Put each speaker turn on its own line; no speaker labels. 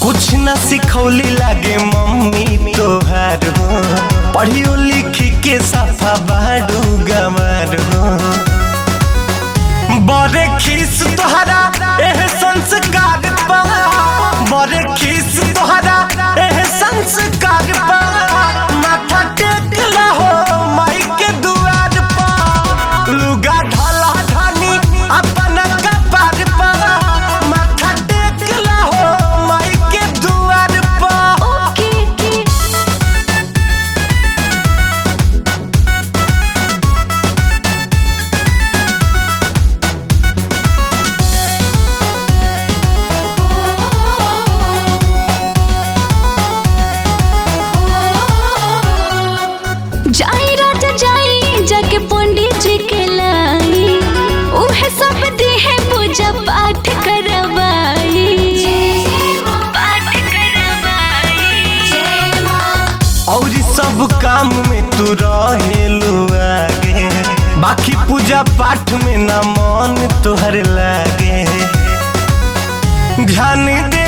कुछ न सिखौली लागे मम्मी तोहार हो पढ़ियो लिखी के सफा बाडू गमार हो बड़े खीस तोहरा एह संस्कार पा बड़े खीस तोहरा एह संस्कार पा माथा टेकला हो माई के दुआर पा लुगा ढला ढानी अपन कपार पा माथा टेकला हो माई के दुआर पा
ओके के जाई राजा जाई जाके पंडित जी के लाई उहे सब दी है पूजा पाठ करवाई पाठ करवाई
और सब काम में तू रहेलू आगे बाकी पूजा पाठ में ना मन तोहर लागे ध्यान दे